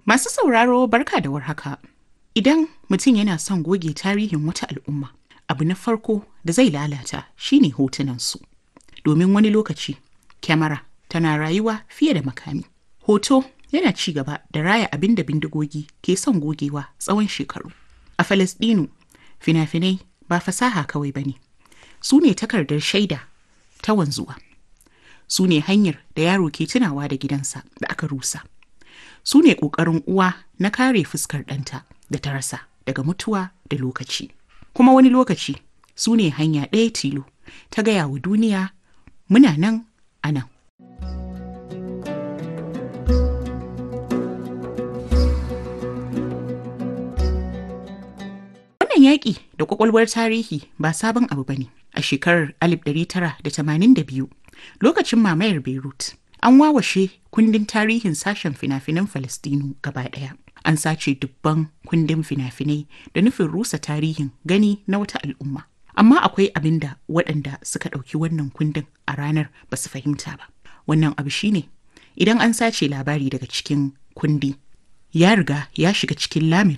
Masu sauraro barka da warhaka. Idan mutum yana son goge tarihin wata al'umma, abu na farko da zai lalata shine hotunansu. Domin wani lokaci, kyamara tana rayuwa fiye da makami. Hoto yana ci gaba da raya abin da bindigogi ke son gogewa tsawon shekaru. A Falasɗinu, fina-finai ba fasaha kawai ba ne. Su ne takardar shaida ta wanzuwa. Su ne hanyar da yaro ke tunawa da gidansa da aka rusa. Su ne ƙoƙarin uwa na kare fuskar ɗanta da ta rasa daga mutuwa da lokaci. Kuma wani lokaci su ne hanya ɗaya tilo ta gaya wa duniya muna nan a nan. Wannan yaƙi da ƙwaƙwalwar tarihi ba sabon abu ba ne. A shekarar 1982, lokacin mamayar Beirut, an wawashe kundin tarihin sashen fina-finan Falastinu gaba ɗaya. An sace dubban kundin fina-finai da nufin rusa tarihin gani na wata al'umma. Amma akwai abin da waɗanda suka ɗauki wannan kundin a ranar ba su fahimta ba. Wannan abu shine idan an sace labari daga cikin kundi, ya riga ya shiga cikin lamin